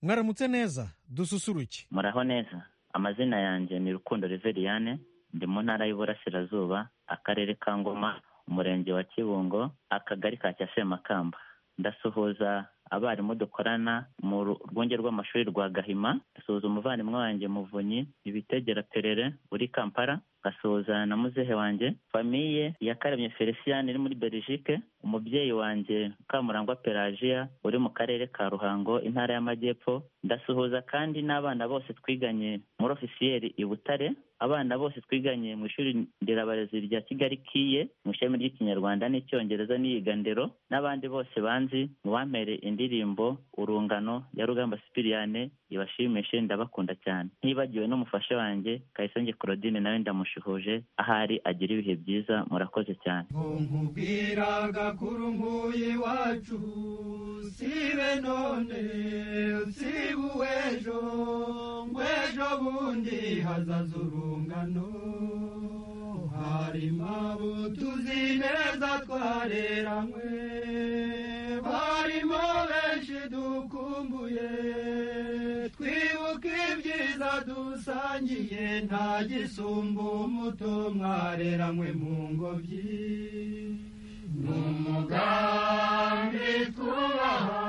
mwaramutse neza dususuruke muraho neza amazina yanjye ni rukundo Reveriyane ndi mu ntara y'Iburasirazuba akarere ka Ngoma umurenge wa Kibungo akagari ka Cyasemakamba ndasuhuza abarimu dukorana mu rwunge rw'amashuri rwa gahima gasuhuza umuvandimwe wanjye muvunyi ibitegera perere uri kampala gasuhuza na muzehe wanjye famiye ya karemye feliciyani iri muri belgique umubyeyi wanjye kamurangwa pelagiya uri mu karere ka ruhango intara y'amajyepfo ndasuhuza kandi n'abana bose twiganye muri ofisiyeri i butare abana bose twiganye mu ishuri nderabarezi rya kigali kiye mu ishami ry'ikinyarwanda n'icyongereza n'iyigandero n'abandi bose banzi mu bampere indirimbo urungano ya rugamba sipiriyane ibashimishe ndabakunda cyane ntibagiwe n'umufasha wanjye kayisonge claudine nawe ndamushuhuje ahari agira ibihe byiza murakoze cyane iwacu sibe none sibe uw'ejo ngw'ejo bundi hazaza urungano harimo abo tuzi neza twareranywe barimo benshi dukumbuye twibuka ibyiza dusangiye nta gisumba umuto mwareranywe mu ngobyi ni umugambi twubaha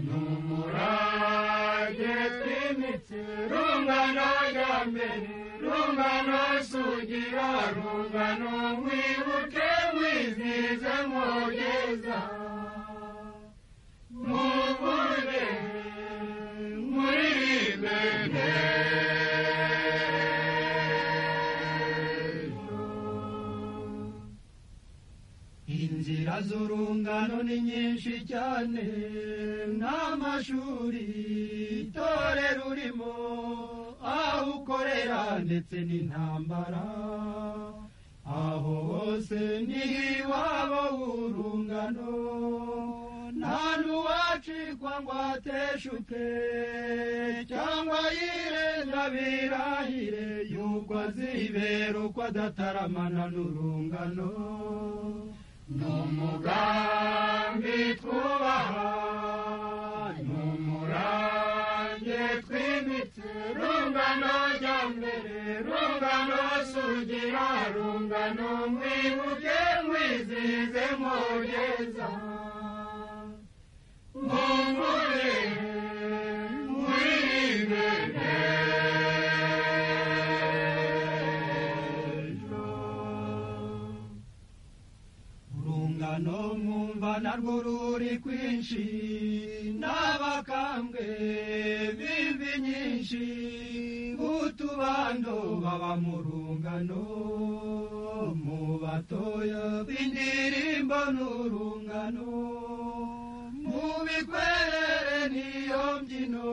ni umurage twimitse rungano rya mbere rungano sugira rungano mwibuke mwizihize mwogeza muvuge muririmbe inzira z'urungano ni nyinshi cyane n'amashuri itorero urimo aho ukorera ndetse n'intambara aho hose ni iwabo w'urungano nta n'uwacikwa ngo ateshuke cyangwa yirenza birahire y'ubwo azibera uko adataramana n'urungano ni umugambi twubaha ni umurange twimitse rungano rya mbere rungano sugira rungano mwibuke mwizihize mwogeza mumbure muririmbe urungano mwumva narwo ruri kwinshi n'abakambwe b'imvi nyinshi b'utubando baba mu rungano mu batoya b'indirimbo n'urungano mu bikwerere niyo mbyino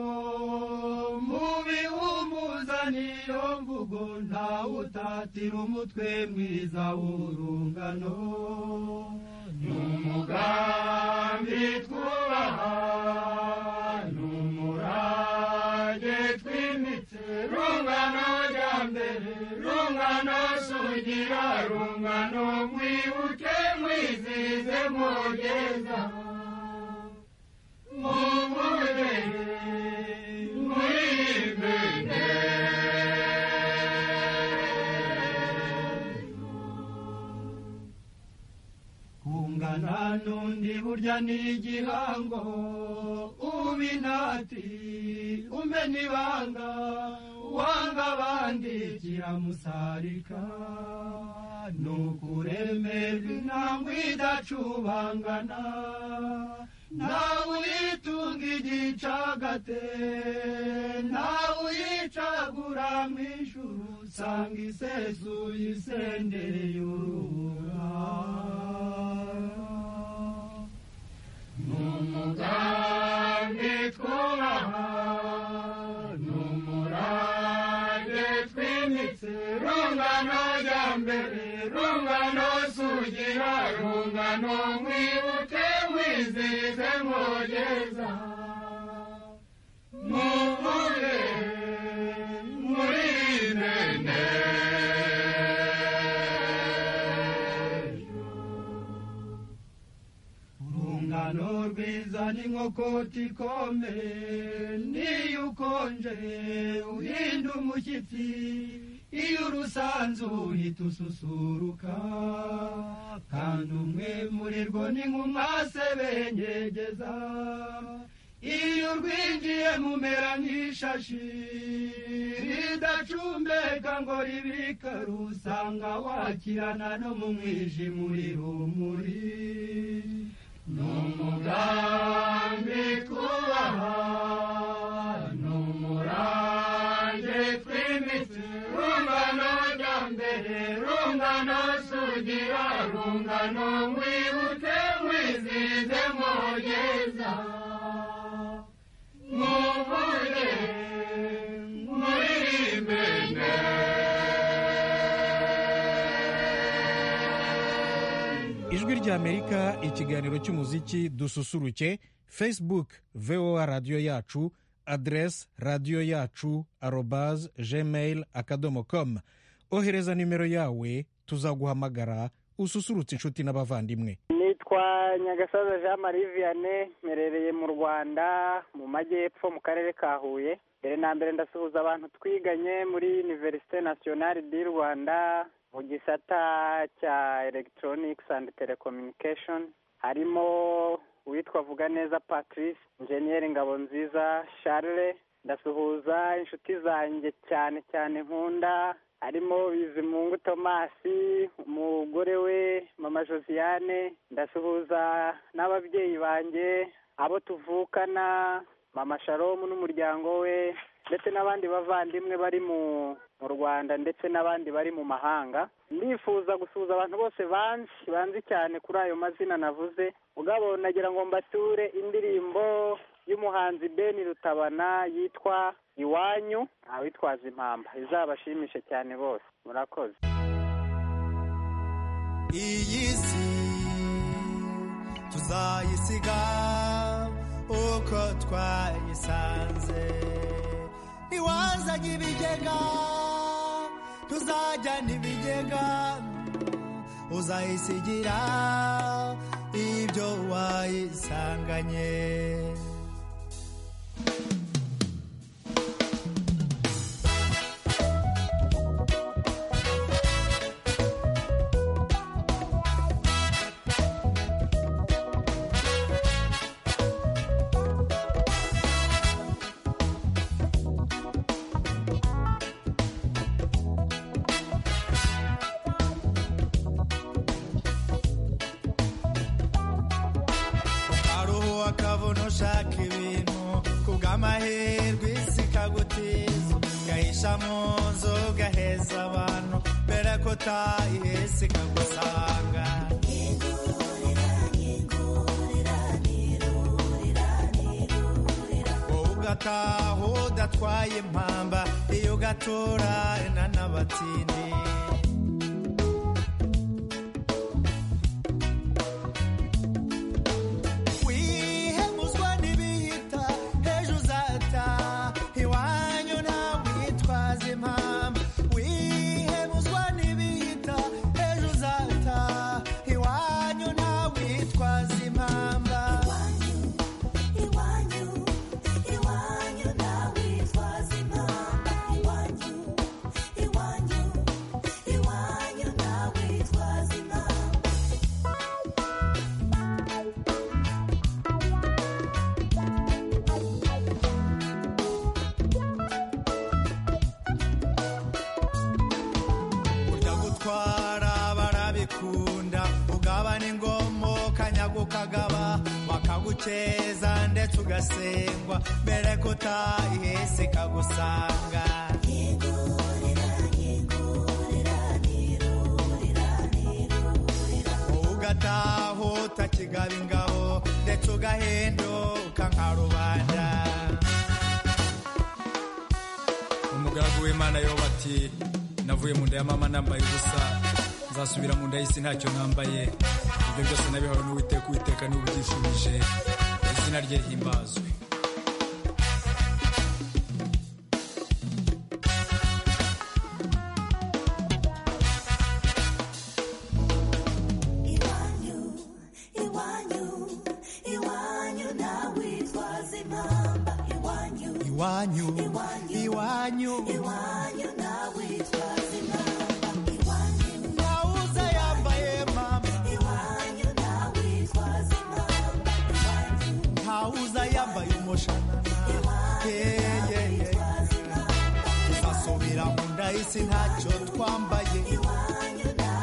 mu bihumuza niyo mvugo ntawe utatira umutwe mwiza w'urungano ni umugambi twubaha ni umurage twimitse rungano rya mbere rungano sugira rungano mwibuke mwizihize mwogeza kungana n'undi burya ni igihango uba inati umena ibanga wanga abandi kiramusarika ni ukuremerwa intambwe idacubangana nawe uyitunga igicagate nawe uyicagura mu ijuru usanga isesuye isendereye urubura ni umugambi twubaha ni umurage twimitse rungano rya mbere rungano sugira rungano mwibuke mwizihize mwogeza muvuge muririmbe urungano rwiza ni inkokoti ikomeye n'iyo ukonje uhinda umushyitsi iyo urusanzu uhita ususuruka kandi umwe murirwo ni nk'umwase bengegeza iyo urwinjiye mumera nk'ishashi ridacumbeka ngo ribika rusanga wakirana no mu mwijima uri rumuri ni umugambi twubaha ni umurange twimitse rungano ryambere rungano sugira rungano mwibuke mwizize mugeza muvuge muririmbe ijwi ry'amerika ikiganiro cy'umuziki dususuruke facebook voa radiyo yacu aderesi radiyo yacu arobaze gmail akadomo komu ohereza nimero yawe tuzaguhamagara ususurutse inshuti n'abavandimwe nitwa nyagasaza jean marie vianney mperereye mu rwanda mu majyepfo mu karere ka huye mbere na mbere ndasuhuza abantu twiganye muri univerisite nasiyonari di rwanda mu gisata cya elegitoroniki andi telekominikeshoni harimo uwitwa vuga neza patrice injeniyeri ngabo nziza charles ndasuhuza inshuti zanjye cyane cyane nkunda harimo bizimungu tomasi umugore we mama josiane ndasuhuza n'ababyeyi banjye abo tuvukana mama sharomu n'umuryango we ndetse n'abandi bavandimwe bari mu mu rwanda ndetse n'abandi bari mu mahanga ndifuza gusuhuza abantu bose banzi banzi cyane kuri ayo mazina navuze ubwabo nagira ngo mbature indirimbo y'umuhanzi beni rutabana yitwa iwanyu abitwaza impamba izabashimishe cyane bose murakoze iyi si tuzayisiga uko twayisanze ntiwazanye ibigega tuzajyana ibigega uzayisigira ibyo wayisanganye aruhuha akabona ushaka ibintu kubw'amahirwe isi ikagutiza ugahisha mu nzu ugaheza abantu mbere ko utahiye isi ikagusanga wowe ugataha udatwaye impamba iyo ugatura n'abatindi wihemuzwa n'ibihita ejo uzataha iwanyu ntabwo witwaza impamvu wihemuzwa n'ibihita ejo uzataha iwanyu ntabwo witwaza impamba ujya gutwara barabikunda ugabana ingomo kanyaga ukagaba bakagukeza ndetse ugasengwa mbere ko utahise ikagusanga wowe ugataha utakigaba ingabo ndetse ugahinduka nka rubanda umugaragu w'imana yoba ati navuye mu nda ya mama nambaye ubusa nzasubira mu nda y'isi ntacyo nambaye ibyo byose nabihawe n'uwiteka uwiteka niwe ubyifurije izina rye rihimbazwe iwanyu iwanyu iwanyu nawe iwanyu iwanyu ntawuza yambaye mama ntawuza yambaye umushanana yeyeye tuzasubira mu nda y'isi ntacyo twambaye iwanyu mama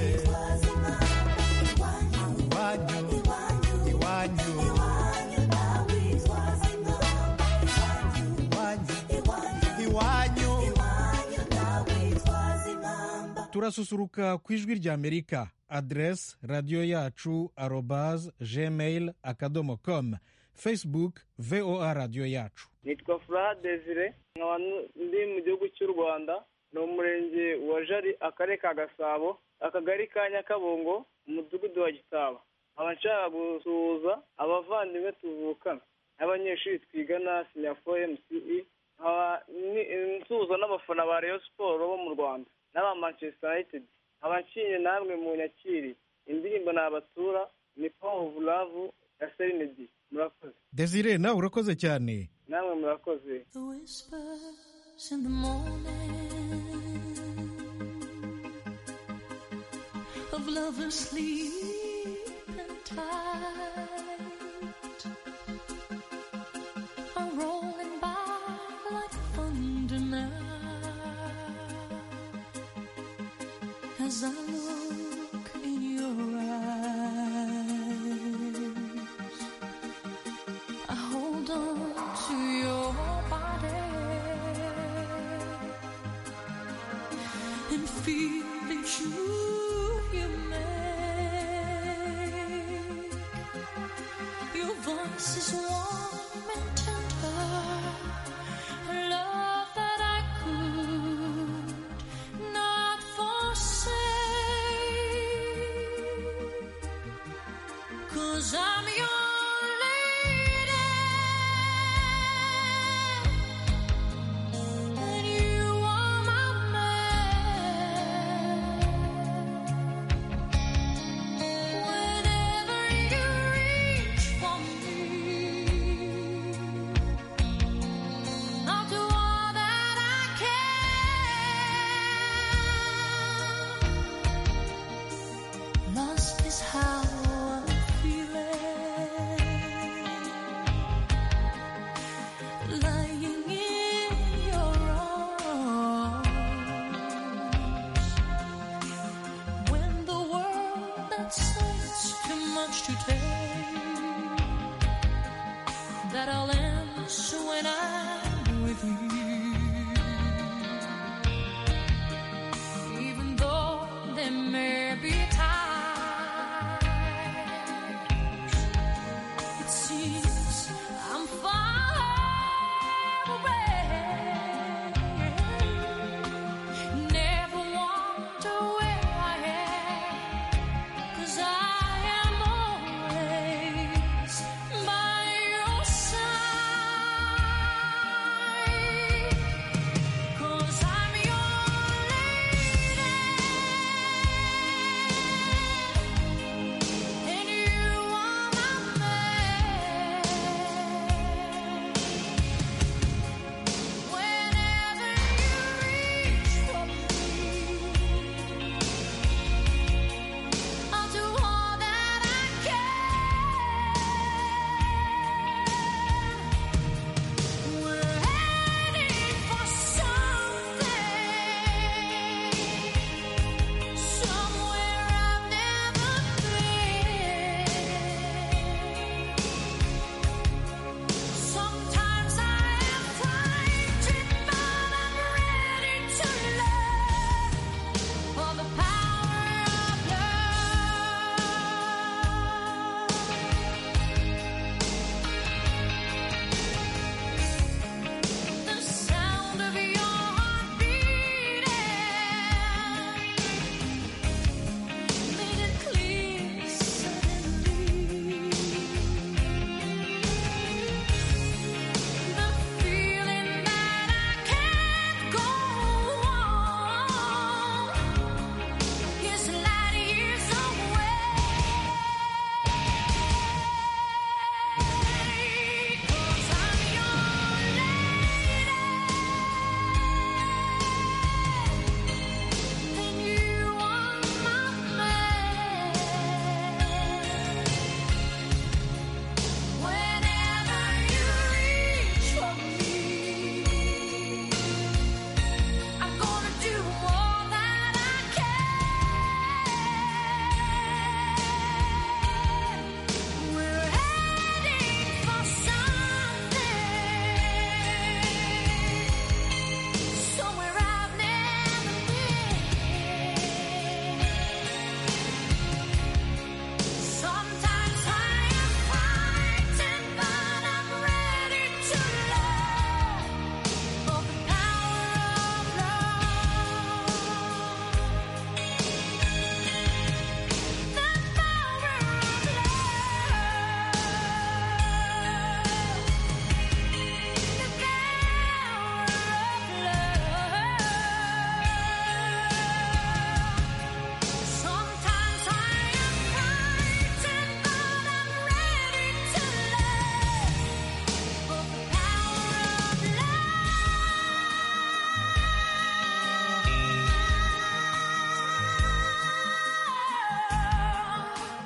Eh. iwanyu iwanyu iwanyu iwanyu turasusuruka ku ijwi rya amerika aderesi radiyo yacu arobaze gmail akadomo komu facebook voa radiyo yacu nitwa fura desire nkaba ndi mu gihugu cy'u rwanda ni umurenge wa jari akarere ka gasabo akagari ka nyakabungo umudugudu wa gitaba nkaba nshaka gusuhuza abavandimwe tuvukana n'abanyeshuri twigana sinyafo mce nkaba ni- nsuhuza n'abafana ba rayon siporo bo mu rwanda n'aba manchester united nkaba nshimye namwe mu nyakiri indirimbo ni abatura ni paul vuravu ya serenedi murakoze desire nawe urakoze cyane namwe murakoze The whispers in the morning of lovers sleep and tight are rolling by like thunder now as I look in your eyes. I hold on to your body and feel that you you make. Your voice is warm and tender, a love that I could not forsake. Cause I'm your lady And you are my man Whenever you reach for me I'll do all that I can Lost is how I'm feeling, lying in your arms. When the world that says too much to take, that I'll answer when I'm with you even though there may be times it seems I'm far away. Never wonder where I am, 'cause I am always by your side.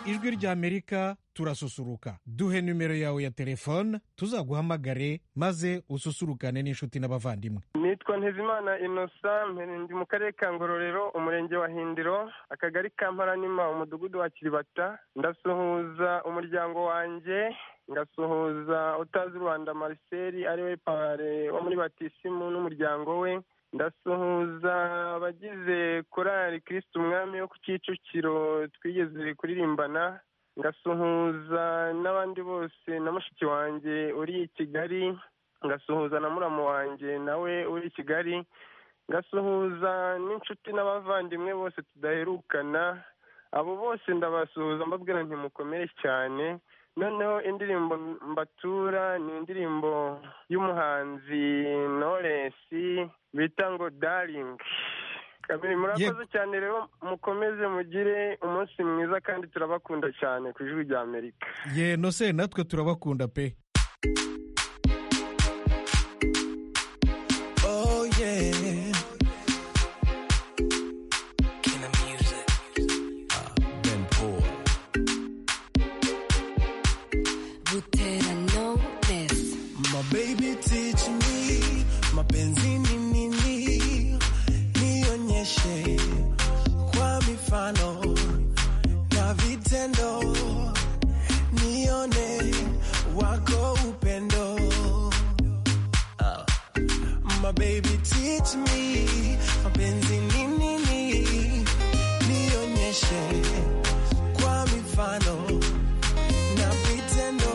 ijwi ry'amerika turasusuruka duhe nimero yawe ya telefone tuzaguhamagare maze ususurukane n'inshuti n'abavandimwe nitwa ntezimana inosa ndi mu karere ka ngororero umurenge wa hindiro akagari ka mparanima umudugudu wa kiribata ndasuhuza umuryango wanjye ngasuhuza utazi rwanda mariseri ariwe pare wo muri batisimu n'umuryango we ndasuhuza abagize korali kirisitu umwami wo ku kicukiro twigeze kuririmbana ngasuhuza n'abandi bose na mushiki wanjye uri i kigali ngasuhuza na muramu wanjye nawe uri i kigali ngasuhuza n'inshuti n'abavandimwe bose tudaherukana abo bose ndabasuhuza mbabwira nti mukomere cyane noneho indirimbo mbatura ni indirimbo y'umuhanzi noresi bita ngo daringi kabiri murakoze cyane rero mukomeze mugire umunsi mwiza kandi turabakunda cyane ku ijwi rya amerika ye nose natwe turabakunda pe Oh yeah. King of music. Ben Paul. butera knowless My baby teach me mapenzi ni nini, nionyeshe kwa mifano na vitendo, nione wako upendo. Ah. My baby teach me mapenzi ni nini, nionyeshe kwa mifano na vitendo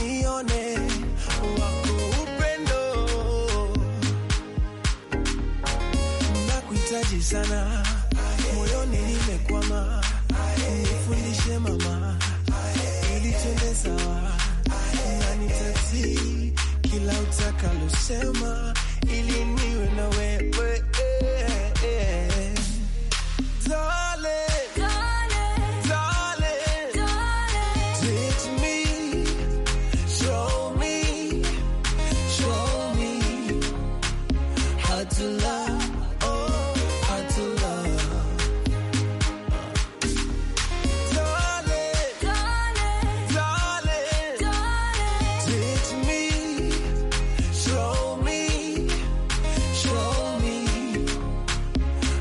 nione wako upendo, nakuhitaji sana moyoni, nimekwama, nifundishe mama, ili twende sawa, na nitatii kila utakalosema, ili niwe na wewe Darling, darling, Teach me, show me, show me how to love, oh, how to love. Darling, darling, teach me, show me, show me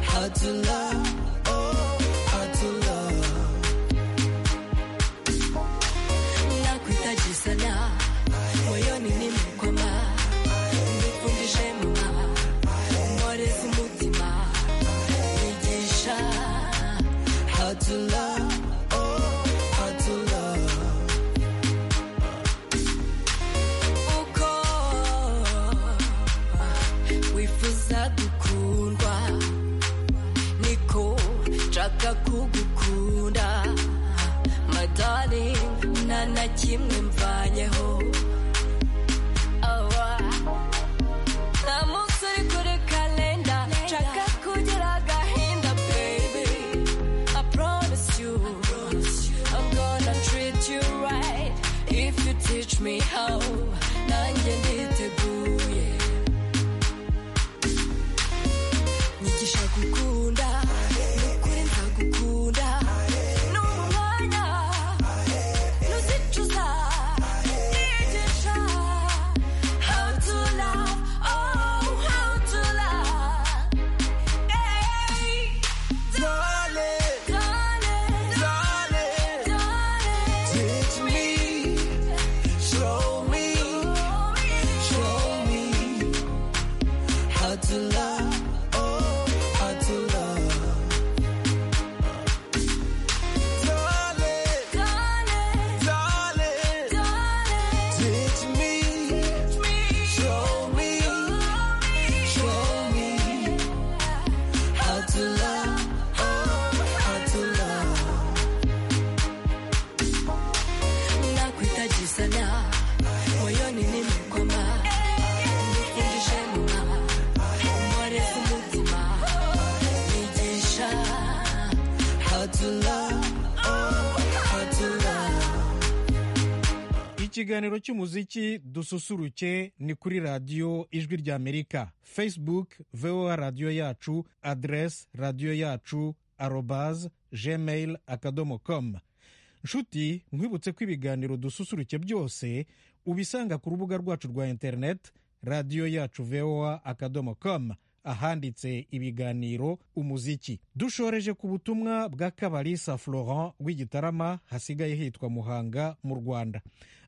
how to love, oh, how to love. nakuhitaji sana moyoni nimekwama nifundishe mama mwarezi mutima nigisha How to love, oh, how to love. uko wifuza gukundwa niko nshaka kugukunda madari nta na kimwe mvanyeho awa nta munsi uri kuri kalenda nshaka kugira agahinda baby I promise you I'm gonna treat you right if you teach me how nanjye nditeguye nyigisha gukunda nukuri ntagukunda ni umwanya nuzicuza nyigisha how to love oh how to love hey Darling, darling darling, darling teach me, show me. Show me how to love, oh, how to love. Darling, darling darling, darling teach me, show me, show me how to love, oh, how to love. nakuhitaji sana moyoni nimekwama nifundishe mama mwarezi mutima nigisha How to love, oh, how to love. ikiganiro cy'umuziki dususuruke ni kuri radiyo ijwi ry'amerika facebook voa radiyo yacu adresi radiyo yacu arobaz gmail akadomo com nshuti nkwibutse ko ibiganiro dususurutse byose ubisanga ku rubuga rwacu rwa interineti radiyo yacu voa akadomo com ahanditse ibiganiro umuziki dushoreje ku butumwa bwa kabarisa florent rw'igitarama hasigaye hitwa muhanga mu rwanda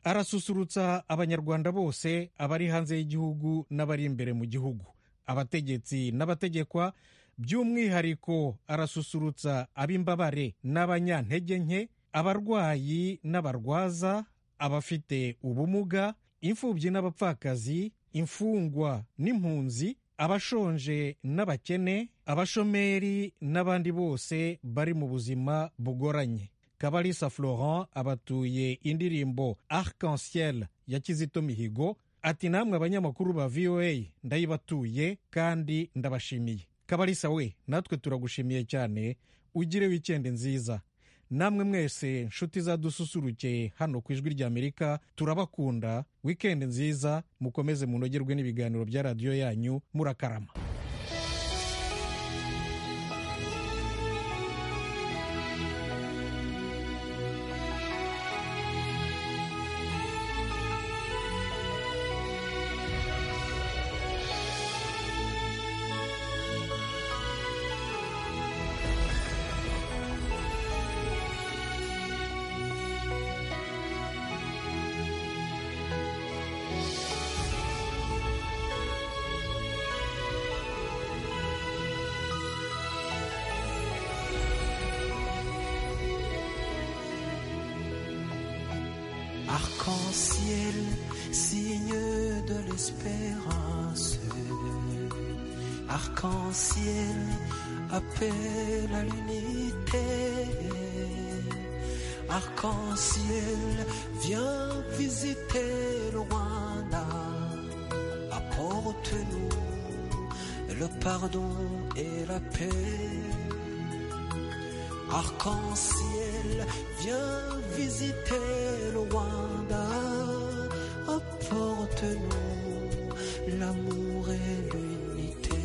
arasusurutsa abanyarwanda bose abari hanze y'igihugu n'abari imbere mu gihugu abategetsi n'abategekwa by'umwihariko arasusurutsa ab'imbabare n'abanyantege nke abarwayi n'abarwaza abafite ubumuga imfubyi n'abapfakazi imfungwa n'impunzi abashonje n'abakene abashomeri n'abandi bose bari mu buzima bugoranye kabalisa florent abatuye indirimbo arc-en-ciel ya kizito mihigo ati namwe abanyamakuru ba voa ndayibatuye kandi ndabashimiye kabalisa we natwe turagushimiye cyane ugire wikendi nziza namwe mwese nshuti zadususurukeye hano ku ijwi ry'amerika turabakunda wikendi nziza mukomeze munogerwe n'ibiganiro bya radiyo yanyu murakarama Arc-en-ciel, signe de l'espérance. Arc-en-ciel, appel à l'unité. Arc-en-ciel, viens visiter le Rwanda. Apporte-nous le pardon et la paix. Arc-en-ciel, viens visiter le Rwanda. Apporte-nous l'amour et l'unité.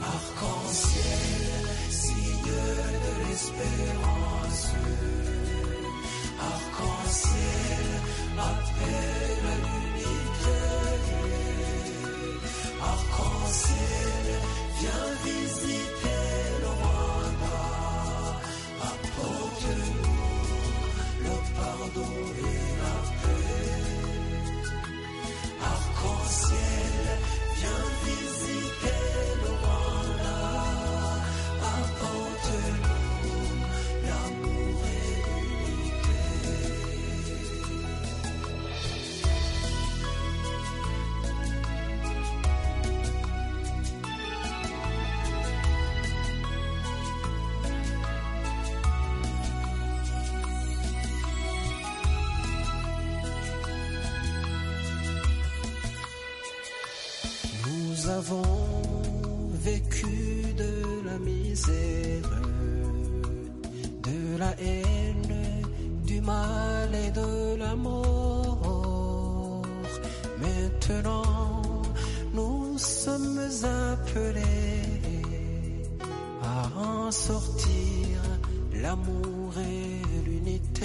Arc-en-ciel, signe de l'espérance. Arc-en-ciel, appel à l'unité. Arc-en-ciel, viens visiter le Rwanda. Apporte-nous le pardon et la paix. Arc-en-ciel, viens visiter le Rwanda. Apporte-nous l'amour et l'unité. Nous avons vécu de la misère, de la haine, du mal et de la mort. Maintenant, nous sommes appelés à en sortir l'amour et l'unité.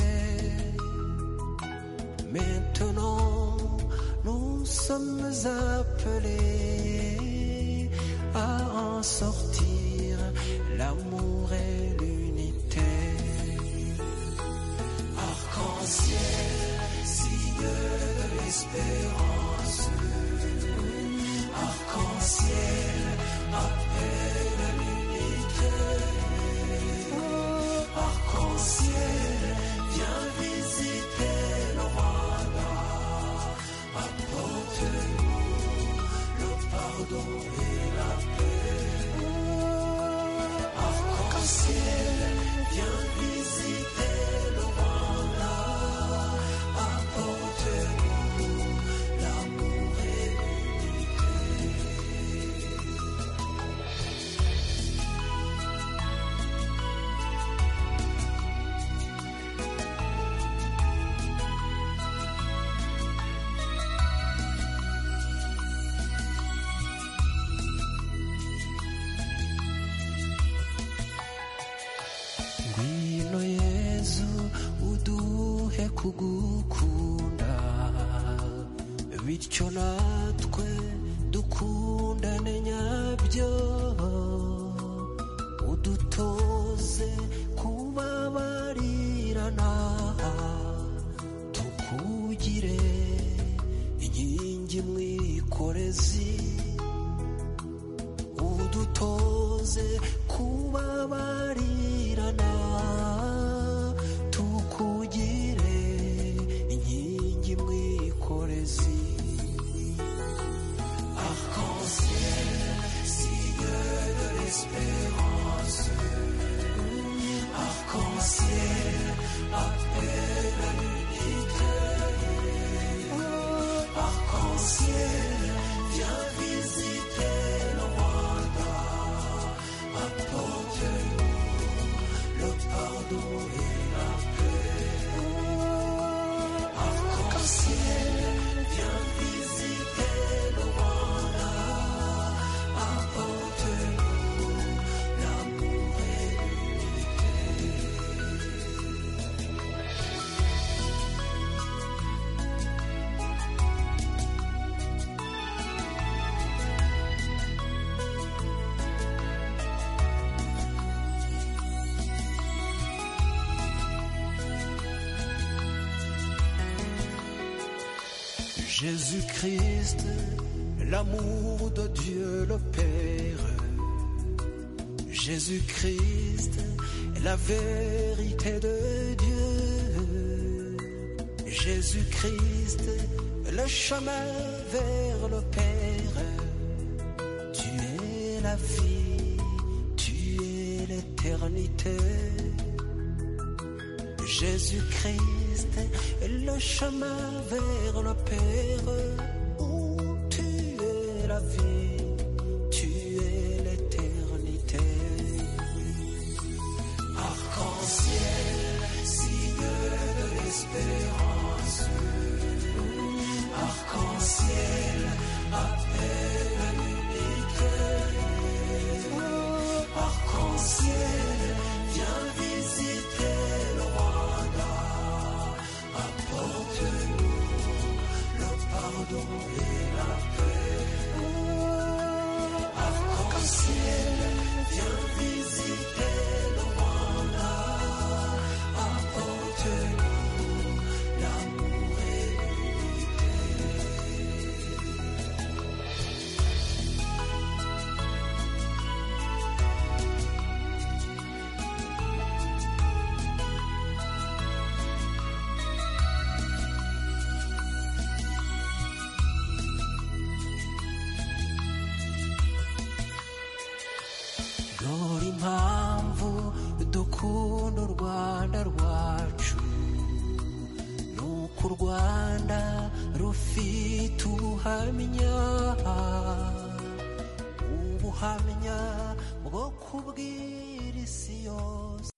Maintenant, nous sommes appelés à en sortir l'amour et l'unité. Arc-en-ciel, signe de l'espérance. Arc-en-ciel, appel à l'unité. Arc-en-ciel, viens visiter le Rwanda. Apporte-nous le pardon et la paix. Arc-en-ciel, ngwino yezu uduhe kugukunda bityo natwe dukundane nyabyo udutoze kubabarirana tukugire inkingi mwikorezi udutoze kubabarirana tukugire inkingi mwikorezi arc-en-ciel signe de l'espérance arc-en-ciel appelle à l'unité arc-en-ciel viens visiter le Rwanda apporte-nous le pardon et la paix arc-en-ciel viens visiter le Rwanda apporte-nous l'amour et Jésus-Christ, l'amour de Dieu le Père. Jésus-Christ, la vérité de Dieu. Jésus-Christ, le chemin vers le Père. Tu es la vie, tu es l'éternité. Jésus-Christ est le chemin vers le Père. Où tu es la vie, tu es l'éternité. Arc-en-ciel, signe de l'espérance. Arc-en-ciel, appelle à l'unité. Arc-en-ciel, viens visiter le Rwanda. Apporte-nous le pardon et la paix. Arc-en-ciel, viens visiter le Rwanda. Apporte-nous l'amour et dore impamvu dukunda u rwanda rwacu nuko u rwanda rufite ubuhamya ubuhamya bwo kubwira isi yose